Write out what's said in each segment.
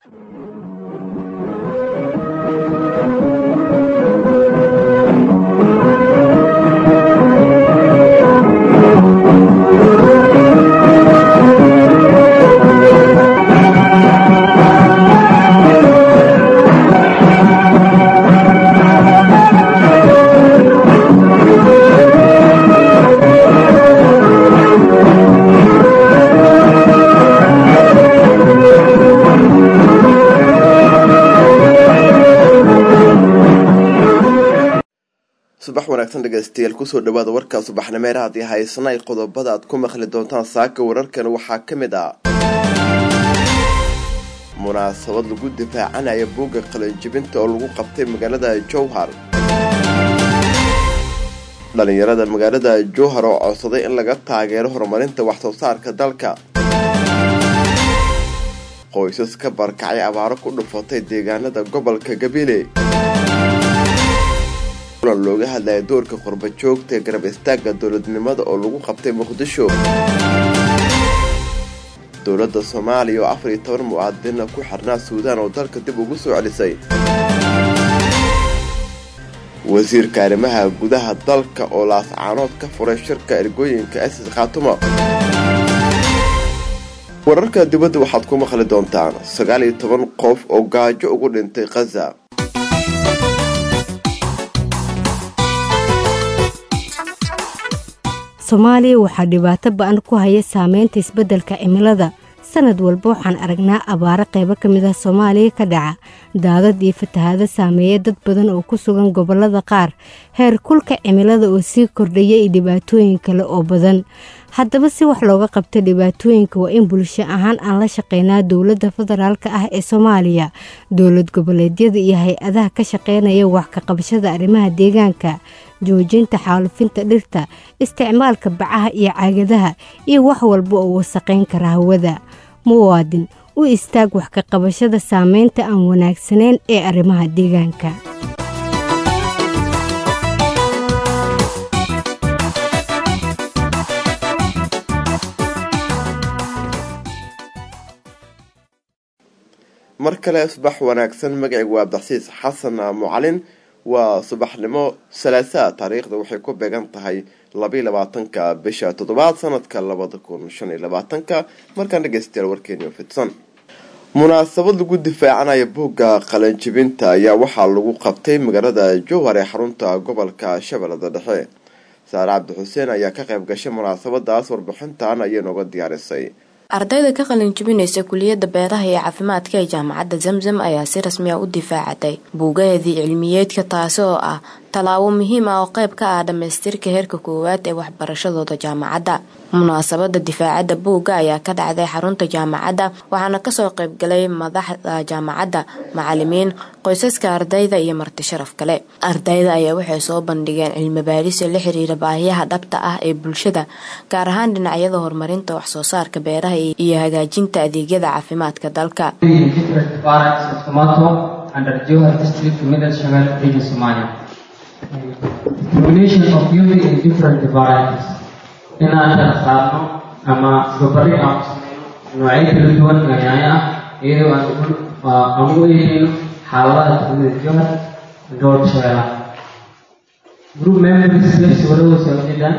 subax wanaagsan dhegeystayaal kusoo dhawaada warka subaxnimeer haddii haysanay qodobada aad ku maqli doontaan saaka wararkan waxaa ka mid ah munaasabad lagu difaacanaya buugga qalinjibinta oo lagu qabtay magaalada jowhar dhalinyarada magaalada jowhar oo codsaday in laga taageero horumarinta waxsoo saarka dalka qoysas ka barkacay abaaro ku dhufatay deegaanada gobolka gabiley kulan looga hadlaya doorka qurba joogta ee garab istaagga dowladnimada oo lagu qabtay muqdisho dowladda soomaaliya oo afar iyo toban mu'aadina ku xirnaa suudaan oo dalka dib ugu soo celisay wasiirka arrimaha gudaha dalka oo laascaanood ka furay shirka ergooyinka asis khaatumo wararka dibadda waxaad ku maqli doontaan sagaal iyo toban qof oo gaajo ugu dhintay khaza soomaaliya waxaa dhibaato ba-an ku haya saameynta isbeddelka cimilada sanad walba waxaan aragnaa abaaro qaybo ka mid ah soomaaliya ka dhaca daadad iyo fatahaado saameeya dad badan oo ku sugan gobollada qaar heer kulka cimilada oo sii kordhaya iyo dhibaatooyin kale oo badan haddaba si wax looga qabta dhibaatooyinka waa in bulsho ahaan aan la shaqeynaa dowladda federaalk ah ee soomaaliya dowlad goboleedyada iyo hay-adaha ka shaqeynaya wax ka qabashada arrimaha deegaanka joojinta xaalufinta dhirta isticmaalka bacaha iyo caagadaha iyo wax walba oo wasaqayn kara hawada muwaadin u istaag wax ka qabashada saameynta aan wanaagsanayn ee arrimaha deegaanka mar kale subax wanaagsan magacaygu waa abdaxsiis xasan mucalin waa subaxnimo salaasaa taariikhda waxay ku beegan tahay labaiy labaatanka bisha toddobaad sanadka labada kun shan iyo labaatanka markaan dhegeystayaal warkeeni fidsan munaasabad lagu difaacanaya buugga qalanjibinta ayaa waxaa lagu qabtay magaalada jowhar ee xarunta gobolka shabeellada dhexe saare cabdi xuseen ayaa ka qayb gashay munaasabadaas warbixintan ayay nooga diyaarisay ardayda ka qalin jibinaysa kuliyadda beeraha iyo caafimaadka ee jaamacadda zamzam ayaa si rasmi ah u difaacatay buugaheedii cilmiyeedka taasi oo ah tallaabo muhiim ah oo qayb ka ah dhammaystirka heerka koowaad ee waxbarashadooda jaamacadda munaasabada difaacadda buugga ayaa ka dhacday xarunta jaamacadda waxaana kasoo qaybgalay madaxda jaamacadda macalimiin qoysaska ardayda iyo marti sharaf kale ardayda ayaa waxay soo bandhigeen cilmibaadhisa la xiriira baahiyaha dhabta ah ee bulshada gaar ahaan dhinacyada horumarinta waxsoo saarka beeraha iyo hagaajinta adeegyada caafimaadka dalka inaan kala saarno ama gobari aan noocyo kala duwan oo yaanyo ah iyadoo aan u eegeyno xaaladaha degmada jowhar gobolka shabeellaha group members sawirada soo jeedaan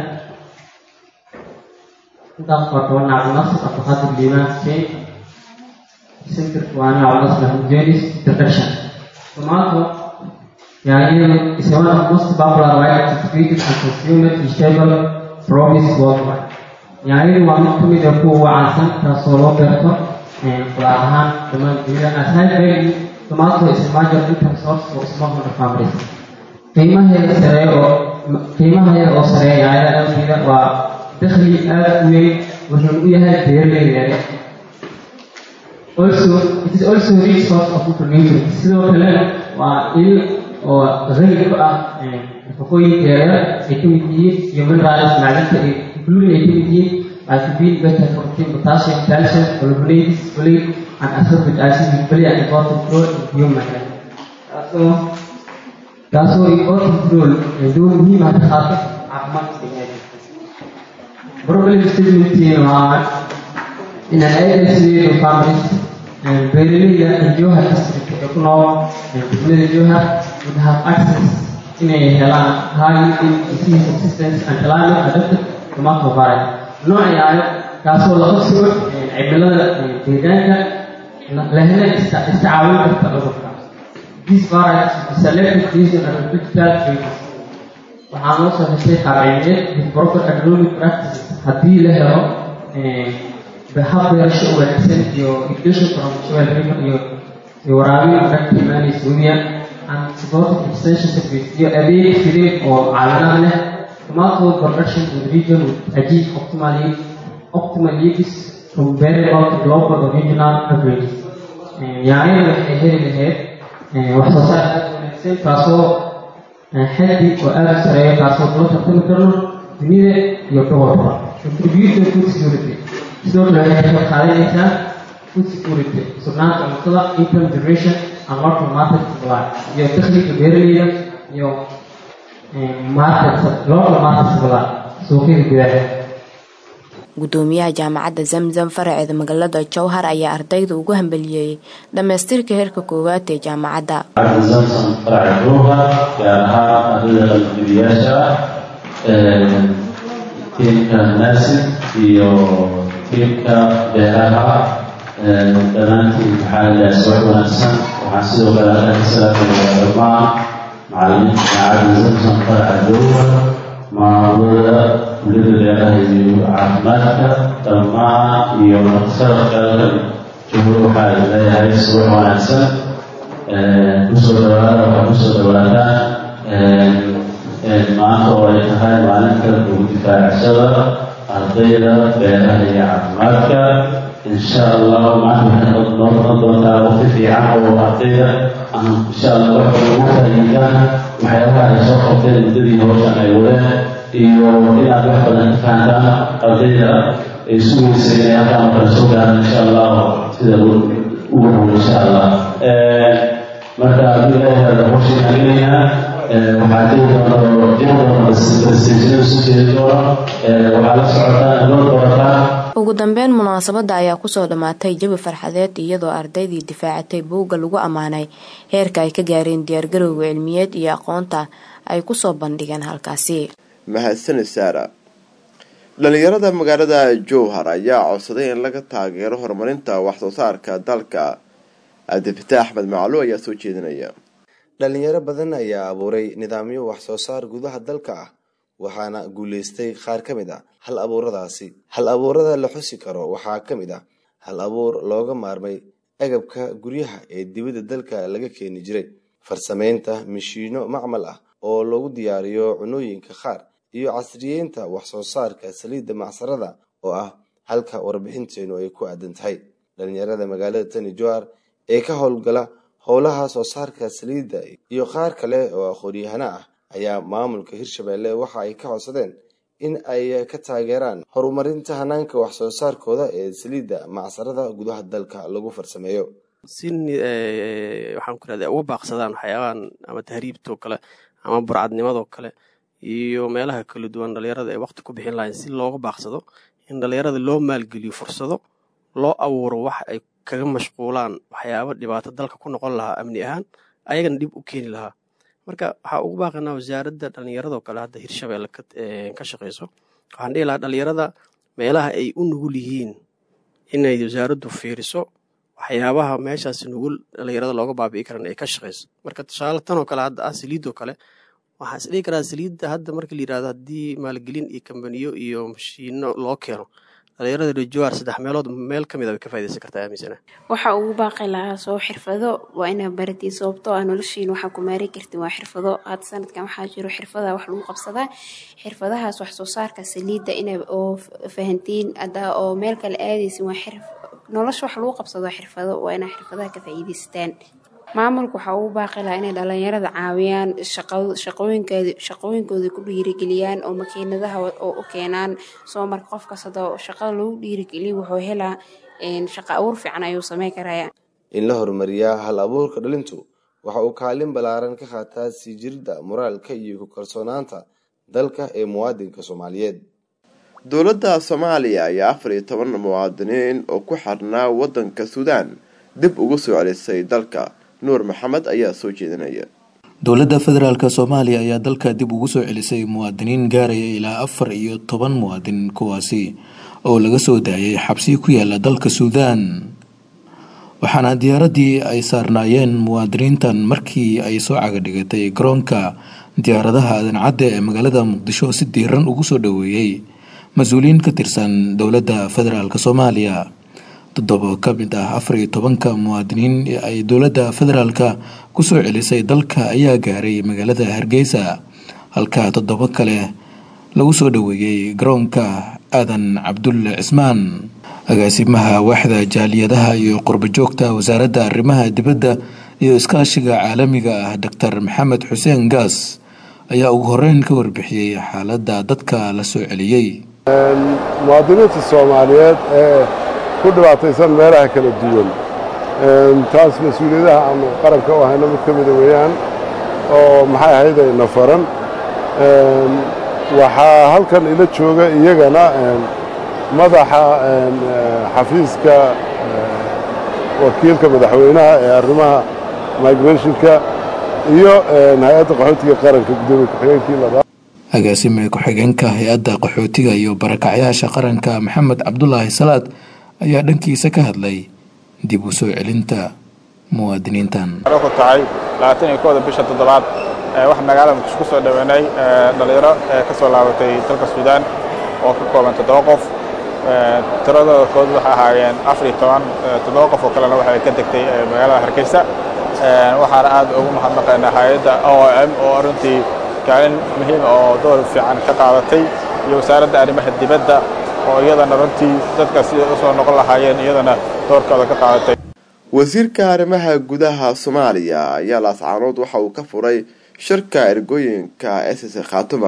intaas waa toban cabdinas abdulqaadir liimaan xuseen centerka waa cabdinas maxmud jenis introduction tomato yaanyadu is one of most popular widely distributed and consumed vegetable promise worldwide yaanyadu waa mid ka mid a kuwa ugu caansan taasoo loo beerto qudaar ahaan dhammaan dunida aside value tomato is a major income source for smallholder families qiimaheeda sareeya oo qiimaheeda oo sareeya yaanyada awgeeda waa dakhli aada u weyn wuxuuna u yahay beeraleyda yare also it is also a rich source of nutrients sidoo kale waa il oo qani ku ah nafaqooyinka yaryar ay ka mid yihiin iyo minerals macdanta ay gluin ay ka mid yihiin vitamin beta protein potassium calcium carbohydrates folate and ascorbic acid which play an important role in human health taasoo taasoo important role door muhiim ah ka qaata caafimaadka biniaadamka problem statementkiina waa in an agency of families beeraleyda jowhar district ee ku nool degmada jowhar would have access inay helaan high disease resistance and climate adapted tomato variety noocayaayo kaasoo la qabsigo cimilada deegaanka lehna iska caawin karta cudurka this variety is selected based on agricultural traits waxaa loo soo heshay qaabcimeed with proper agronomic practices haddii la helo hab beerasho u wanaagsan iyo irrigation from soil river iyo iyo waraabin adag ka imaanaysa webiya and supported extension service iyo adeeg fidin oo caalamad leh tomato production in region with achieve optimal yield optimal yields from variable to global or regional averages yaanyada waxay heli lahayd wax soo saar aad wanaagsan kaasoo xaddi oo aada u sareeya kaasoo kula tartami karno dunida iyo gobolka contribution food security sidoo kale waxay ka qaadanaysaa food security sugnaanta cuntada income generation and local market supply iyo dakhliga beeraleyda iyo market local market supply suuqyada gudaha gudoomiyaha jaamacadda zamzam faraceeda magaalada jowhar ayaa ardayda ugu hambaliyeeyey dhamaystirka heerka koowaad ee jaamacadda zamzam faraca jowhar gaar ahaan ardayda qalbibiyaasha tiimka naasib iyo tiimka beeraha dhammaantiin maxaa ilaha subax wanaagsan waxaan sidoo kale halkan ka salaamayaa dhammaan macallimiinta jaamacadda zamzam faraca jowhar maamulada kuliyada beeraha iyo caafimaadka dhammaan iyo naqsarafka jumhur waxaa leeyahay subax wanaagsan kusoo dhawaada waxaa kusoo dhawaataan maanta oo ay tahay maalinta ugu difaacashada ardayda beeraha iyo caafimaadka insha allah maanta waxay noo noqon doontaa waqti fiican oo ardayda aan insha allah wax ugu faa'iidaan waxyaabaha ay soo qabteen muddadii hawshan ay wadeen iyo inaad wax badan ka fahantaan ardayda ay sugaysa inay halkaan kala soo gaaraan insha allah sida ugu dhow insha allah marka haddii ilaahay hawshan gelinaynaa waxaa jiri doona oo jiri doona presentation isu jeedi doona waxaa la socotaan loo doorataa ugu dambeyn munaasabadda ayaa kusoo dhammaatay jawi farxadeed iyadoo ardaydii difaacatay buugga lagu ammaanay heerka ay ka gaareen diyaargarowga cilmiyeed iyo aqoonta ay kusoo bandhigeen halkaasi mahadsanid saara dhalinyarada magaalada jowhar ayaa codsaday in laga taageero horumarinta waxsoo saarka dalka cabdifitaax axmed maclu ayaa soo jeedinaya dhalinyaro badan ayaa abuuray nidaamyo wax soo saar gudaha dalka ah waxaana guuleystay qaar ka mid ah hal abuuradaasi hal abuurada la xusi karo waxaa ka mid ah hal abuur looga maarmay agabka guryaha ee dibadda dalka laga keeni jiray farsameynta mishiino macmal ah oo lagu diyaariyo cunooyinka qaar iyo casriyeynta wax soo saarka saliidda macsarada oo ah halka warbixinteenu ay ku aadan tahay dhalinyarada magaalada tani johar ee ka howlgala howlaha soo saarka saliidda iyo qaar kale oo aqoon-yahana ah ayaa maamulka hirshabelle waxa ay ka codsadeen in ay ka taageeraan horumarinta hanaanka wax soo saarkooda ee saliidda macsarada gudaha dalka lagu farsameeyo si waxaan ku rahda uga baaqsadaan waxyaabahan ama tahriibtoo kale ama burcadnimadoo kale iyo meelaha kala duwan dhalinyarada ay waqti ku bixin lahayn si looga baaqsado in dhalinyarada loo maalgeliyo fursado loo abuuro wax ay kaga mashquulaan waxyaaba dhibaato dalka ku noqon lahaa amni ahaan ayagana dhib u keeni lahaa marka waxaa ugu baaqanaa wasaaradda dhallinyaradoo kale hadda hirshabelle ka shaqeyso waxaan dhihi lahaa dhalinyarada meelaha ay u nugul yihiin inay wasaaraddu fiiriso waxyaabaha meeshaas nugul dhalinyarada looga baabi'i karan ay ka shaqeyso marka tusaale tanoo kale hadda ah saliidoo kale waxaan is dhihi karaa saliidda hadda marka la yirahdo haddii maalgelin iyo kambaniyo iyo mashiino loo keeno dhalinyarada rejoar saddex meelood meel ka mid a way ka faa'idaysan kartaa aaminsana waxa ugu baaqi lahaa soo xirfado waa inaa baratiin sababtoo ah noloshiin waxaa ku maari kartin waa xirfado hadda sanadkan waxaa jiro xirfada wax lagu qabsadaa xirfadahaas wax soo saarka saliidda ina oo fahantiin ada oo meel kale aadaysin waa xirf nolosha wax lagu qabsado xirfado waa inaa xirfadaha ka faa'iidaystaan maamulka waxaa ugu baaqi lahaa inay dhalinyarada caawiyaan shaqooyinkooda ku dhiirigeliyaan oo makiinadaha oo u keenaan soo marka qof kastado shaqada lagu dhiirigeliya wuxuu helaa shaqo abuur fiican ayuu sameyn karaya in la horumariyaa hal abuurka dhalintu waxa uu kaalin ballaaran ka qaataa sii jirida moraalka iyo ku kalsoonaanta dalka ee muwaadinka soomaaliyeed dowladda soomaaliya ayaa afar iyo toban muwaadiniin oo ku xirnaa waddanka suudaan dib ugu soo celisay dalka nuur maxamed ayaa soo jeedinaya dowladda federaalk soomaaliya ayaa dalka dib ugu soo celisay muwaadiniin gaaraya ilaa afar iyo toban muwaadin kuwaasi oo laga soo daayay xabsi ku yaala dalka suudaan waxaana diyaaraddii ay saarnaayeen muwaadiniintan markii ay soo cagadhigatay garoonka diyaaradaha adancadda ee magaalada muqdisho si diiran ugu soo dhoweeyey mas-uuliyiin ka tirsan dowladda federaalk soomaaliya toddoba ka mid ah afar iyo tobanka muwaadiniin ee ay dowladda federaalka kusoo celisay dalka ayaa gaaray magaalada hargeysa halka toddoba kale lagu soo dhoweeyey garoonka aadan cabdulle cismaan agaasimaha waaxda jaaliyadaha iyo qurbajoogta wasaaradda arrimaha dibadda iyo iskaashiga caalamiga ah doctor maxamed xuseen gaas ayaa ugu horeyn ka warbixiyey xaaladda dadka la soo celiyey muwaadiniinta soomaaliyeed ee ku dhibaataysan meelaha kala duwan taas mas-uuliyadaha aanu qaranka u hayno mid ka mida weeyaan oo maxay ahayd ayna faran waxaa halkan ila jooga iyagana madaxa xafiiska wakiilka madaxweynaha ee arrimaha migrationka iyo hay-adda qaxootiga qaranka guddoomiye ku-xigeenkii labaad agaasime ku-xigeenka hay-adda qaxootiga iyo barakacyaasha qaranka maxamed cabdulaahi salaad ayaa dhankiisa ka hadlay dib u soo celinta muwaadiniintan ku tahay labaatan iyo kooda bisha toddobaad waxaa magaalada muqdisho ku soo dhoweynay dhalinyaro ka soo laabatay dalka suudaan oo ka kooban toddoba qof tiradooda kood waxay ahaayeen afar iyo toban toddoba qof oo kalena waxay ka degtay magaalada hargeysa waxaana aad ugu mahadnaqaynaa hay-adda o m oo runtii kaalin muhiima oo door fiican ka qaadatay iyo wasaaradda arrimaha dibadda oo iyadana runtii dadka siday u soo noqon lahaayeen iyadana doorkooda ka qaadatay wasiirka arrimaha gudaha soomaaliya ayaa laascaanood waxa uu ka furay shirka ergooyinka ss khaatuma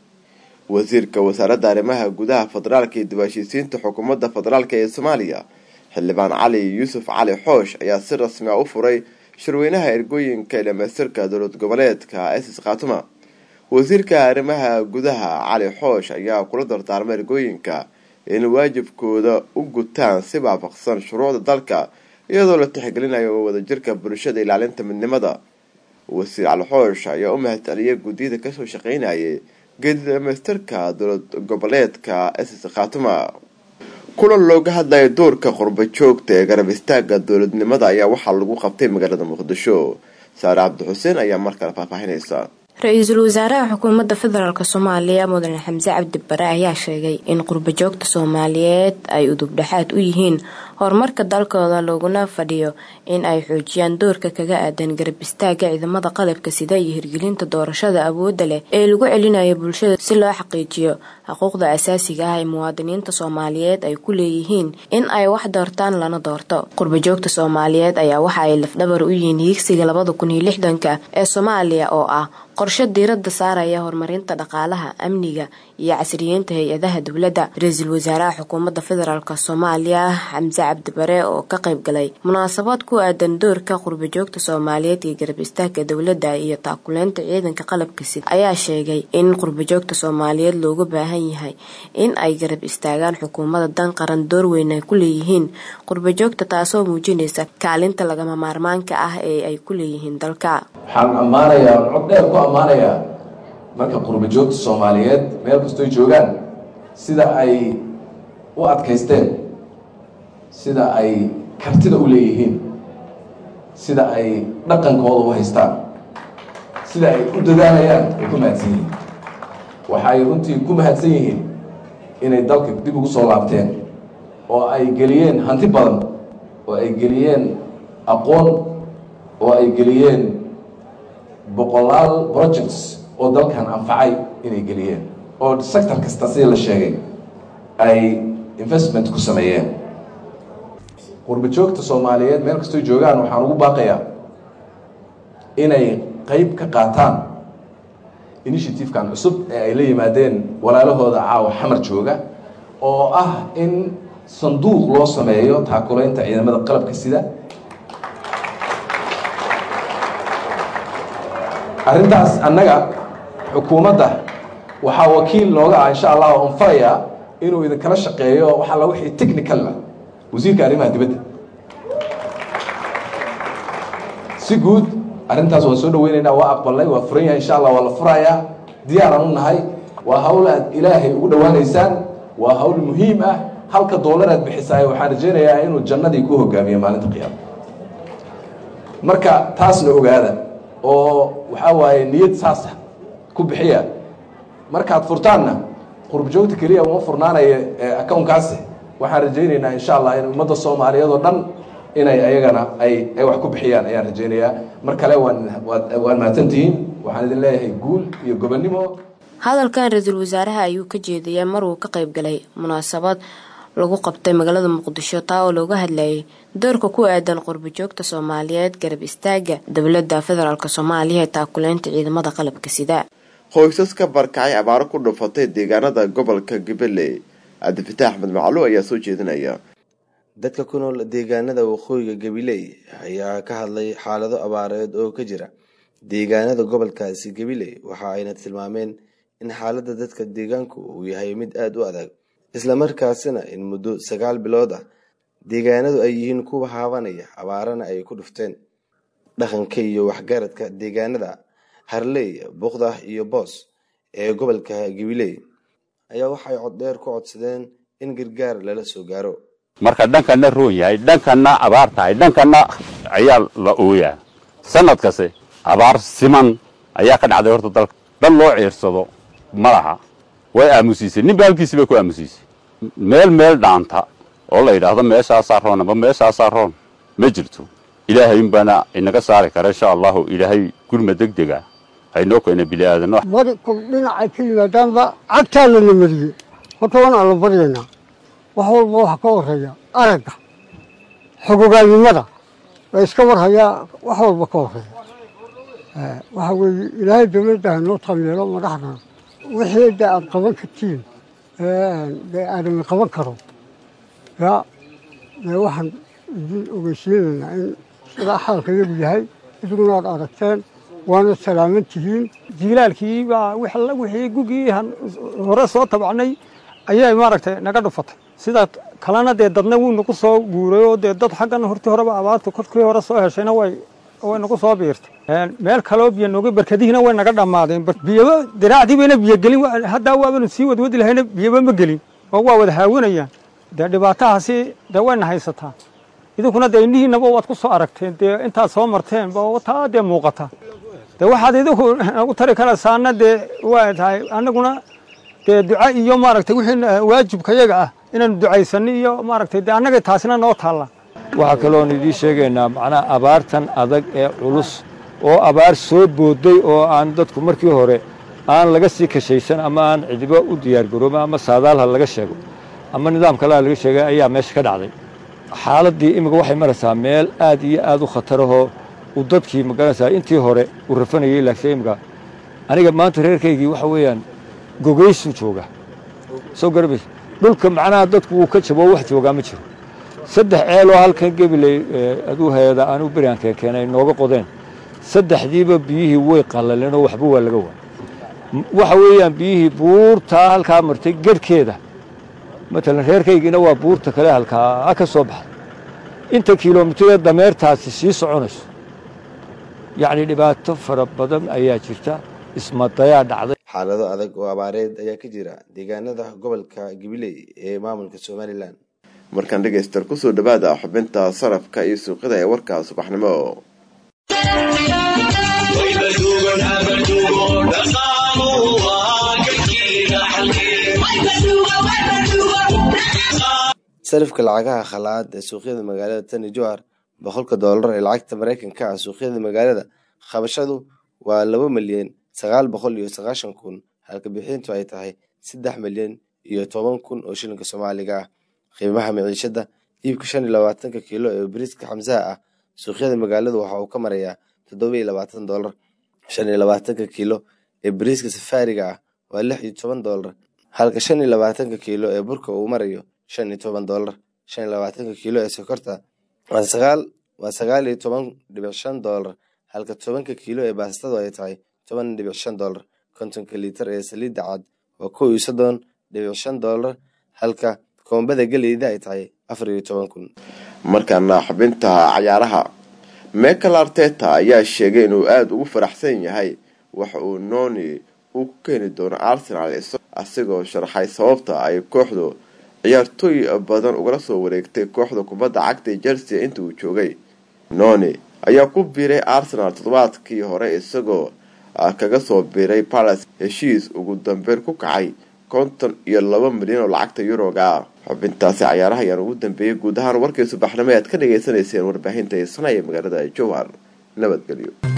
wasiirka wasaaradda arrimaha gudaha federaalka iyo dib-heshiisiinta xukuumadda federaalk ee soomaaliya xildhibaan cali yuusuf cali xoosh ayaa si rasmi a u furay shirweynaha ergooyinka ee dhamaystirka dowlad goboleedka ss khaatuma wasiirka arrimaha gudaha cali xoosh ayaa kula dardaarmay ergooyinka in waajibkooda u gutaan si waafaqsan shuruucda dalka iyadoo la tixgelinayo wadajirka bulshada ilaalinta midnimada wasiir cali xoosh ayaa u mahadceliyay guddiyada kasoo shaqeynayay geedi dhamaystirka dowlad goboleedka ss khaatuma kulan looga hadlaya doorka qurba joogta ee garab istaaga dowladnimada ayaa waxaa lagu qabtay magaalada muqdisho saare cabdi xuseen ayaa mar kale faahfaahinaysa ra-iisul wasaaraha xukuumadda federaalk soomaaliya mudane xamse cabdi bare ayaa sheegay in qurbajoogta soomaaliyeed ay udubdhexaad u yihiin horumarka dalkooda looguna fadhiyo in ay xoojiyaan doorka kaga aadan garab istaaga ciidamada qalabka sida iyo hirgelinta doorashada awoodda leh ee lagu celinayo bulshada si loo xaqiijiyo xuquuqda asaasiga ah ee muwaadiniinta soomaaliyeed ay ku leeyihiin in ay wax doortaan lana doorto qurbajoogta soomaaliyeed ayaa waxa ay lafdhabar u yihiin hiigsiga labada kun iyo lixdanka ee soomaaliya oo ah qorshe diiradda saaraya horumarinta dhaqaalaha amniga iyo casriyeynta hay-adaha dowladda ra-iisul wasaaraha xukuumadda federaalk soomaaliya xamse cabdi bare oo ka qayb galay munaasabad ku aadan doorka qurbajoogta soomaaliyeed iyo garab istaagka dowladda iyo taakuleynta ciidanka qalabka sid ayaa sheegay in qurbajoogta soomaaliyeed looga baahan yahay in ay garab istaagaan xukuumadda dan qaran door weyn ay ku leeyihiin qurbajoogta taasoo muujinaysa kaalinta lagama maarmaanka ah ee ay ku leeyihiin dalka waxaan ammaanayaa cod dheer ku ammaanayaa marka qurbajoogta soomaaliyeed meel kastoy joogaan sida ay u adkaysteen sida ay kartida u leeyihiin sida ay dhaqankooda u haystaan sida ay u dadaalayaan ay ku mahadsan yihiin waxay runtii ku mahadsan yihiin inay dalka dib ugu soo laabteen oo ay geliyeen hanti badan oo ay geliyeen aqoon oo ay geliyeen boqolaal projects oo dalkan anfacay inay geliyeen oo sector kasta sida la sheegay ay investment ku sameeyeen qurbajoogta soomaaliyeed meel kastoy joogaan waxaan ugu baaqayaa inay qeyb ka qaataan initiative-kan cusub ee ay la yimaadeen walaalahooda caawa xamar jooga oo ah in sanduuq loo sameeyo taakulaynta ciidamada qalabka sida arrintaas annaga xukuumadda waxaa wakiil nooga ah insha allah on farayaa inuu idinkala shaqeeyo wax alla wixii technical ah wasiirka arrimaha dibadda si guud arrintaas waan soo dhaweynaynaa waa aqbalnay waa furan yahay insha allah waa la furayaa diyaaraan u nahay waa hawl aad ilaahay ugu dhowaanaysaan waa hawl muhiim ah halka doolar aad bixisaay waxaan rajaynayaa inuu jannadii ku hogaamiyo maalinta qiyaama marka taasna ogaada oo waxaa waaye niyad saasa ku bixiya markaad furtaanna qurubjoogta keliya uma furnaanaya accounkaasi waxaan rajaynaynaa insha allah in ummadda soomaaliyeed oo dhan inay ayagana ay ay wax ku bixiyaan ayaan rajaynayaa mar kale waan waan mahadsantihiin waxaan idin leeyahay guul iyo gobonnimo hadalkan ra-iisul wasaaraha ayuu ka jeediyay mar uu ka qayb galay munaasabad lagu qabtay magaalada muqdisho taa oo looga hadlayay doorka ku aadan qurbajoogta soomaaliyeed garab istaaga dowladda federaalk soomaaliya ee taakuleynta ciidamada qalabka sida qoysas ka barkacay abaaro ku dhufatay deegaanada gobolka gabaley cabdifitaax axmed macluw ayaa soo jeedinaya dadka ku nool deegaanada waqooyiga gabiley ayaa ka hadlay xaalado abaareed oo ka jira deegaanada gobolkaasi gabiley waxa ayna tilmaameen in xaaladda dadka deegaanku uu yahay mid aada u adag islamarkaasina in muddo sagaal bilood ah deegaanadu ay yihiin kuwa haabanaya abaarana ay ku dhufteen dhaqanka iyo waxgaradka deegaanada harley buqda iyo boos ee gobolka gabiley ayaa waxay coddheer ku codsadeen in gargaar lala soo gaaro marka dhankana roon yahay dhankana abaar tahay dhankana ayaa la ooyaa sanadkase abaar siman ayaa ka dhacday horta dalka dhan loo ciirsado ma laha way aamusiisay ninba halkiisi bay ku aamusiisay meel meel dhaanta oo la yidhaahdo meeshaasaa roon amba meeshaasaa roon ma jirto ilaahay unbaana inaga saari kara insha allahu ilaahay gurma deg dega haynoo keena biliaadano bari kul dhinacay ka yimaadaanba cagtaa lana mariyey horta waan alla baryaynaa wax walba waxa ka horeeya aragga xogogaannimada la iska warhayaa wax walba ka horeeya waxa weeye ilaahay dowladda hanoo taameelo madaxdana wixii de aad qaban kartiin dee aadami qaban karo ya dee waxaan idin ogeysiinaynaa in sidaa xaalka yagu yahay iduguna aad aragteen waana salaaman tihiin jiilaalkii baa wixii gugii hore soo tabacnay ayay maaragtay naga dhufatay sida kalena dee dadna wuu nagu soo guuray oo dee dad xaggan hortii horeba abaarta korkii hore soo heshayna way way nagu soo biirtay meel kaloo biyo nooga barkadihiina way naga dhammaadeen biyaba diraacdii bayna biyo gelin haddaa waabanu sii wadwadi lahayna biyaba ma gelin oo waa wada haawanayaan dee dhibaatahaasi dee wayna haysataa idinkuna dee indhihiinaba waad ku soo aragteen dee intaad soo marteen ba taa dee muuqata dee waxaad idinku nagu tari karaysaana dee waa tahay annaguna dee duca iyo maaragtay wixii waajibka yaga ah inaanu ducaysano iyo maaragtay dee annaga taasina noo taalla waxaa kaloon idiin sheegaynaa macnaha abaartan adag ee culus oo abaar soo booday oo aan dadku markii hore aan laga sii kashaysan ama aan cidibo u diyaargaroobin ama saadaalha laga sheego ama nidaam kaleha laga sheegay ayaa meesha ka dhacday xaaladdii imika waxay maraysaa meel aad iyo aad u khatarahoo uu dadkii magaranaysaa intii hore uu rafanayay laakiin imika aniga maanta reerkaygii waxa weeyaan gogaysuu jooga soo garabays dhulka macnaha dadku wuu ka jabo wax joogaa ma jiro saddex ceeloo halkan gebiley aduu hay-ada aanu beriaan keenkeenay nooga qodeen saddexdiiba biyihii way qallaleen oo waxba waa laga waa waxa weeyaan biyihii buurtaa halkaa martay garhkeeda matalan reerkaygiina waa buurta kale halkaa ka soo baxday inta kilomitiree dameertaasi sii soconayso yacni dhibaato fara badan ayaa jirta ismadayaa dhacday xaalado adag oo abaareed ayaa ka jira deegaanada gobolka gabiley ee maamulka somalilan markaan dhegayster kusoo dhawaada xubinta sarafka iyo suuqyada ee warka subaxnimo sarifka lacagaha khalaad ee suuqyada magaalada tani johar boqolka doolar ee lacagta maraykanka ah suuqyada magaalada qabashadu waa laba milyan sagaal boqol iyo sagaashan kun halka bixintu ay tahay saddex milyan iyo toban kun oo shilinka soomaaliga ah qiimaha miciishada iibka shan iyo labaatanka kiilo ee bariiska xamsaha ah suuqyada magaaladu waxa uu ka marayaa toddoba iyo labaatan doolar shan iyo labaatanka kiilo ee bariiska safaariga ah waa lix iyo toban doolar halka shan iyo labaatanka kiilo ee burka uu marayo shan iyo toban doolar shan iyo labaatanka kiilo ee sokorta waa sagaal waa sagaal iyo toban dhibic shan doolar halka tobanka kiilo ee baastadu ay tahay toban dhibic shan doolar kontonka liitar ee saliidda cad waa kow iyo soddon dhibic shan doolar halka koombada geleyda ay tahay afar iyo toban kun markaana xubinta cayaaraha michael arteta ayaa sheegay inuu aada ugu faraxsan yahay waxa uu noni uu ku keeni doono arsenal asigoo sharaxay sababta ay kooxdu ciyaartooy badan ugala soo wareegtay kooxda kubadda cagta chelsea inta uu joogay noni ayaa ku biiray arsenal toddobaadkii hore isagoo kaga soo biiray palace heshiis ugu dambeyn ku kacay konton iyo laba milyan oo lacagta yuroga ah xubintaasi cayaaraha ayaan ugu dambeeyay guud ahaan warkii subaxnimo aad ka dhagaysanayseen warbaahinta heesana ee magaalada jowhar nabadgelyo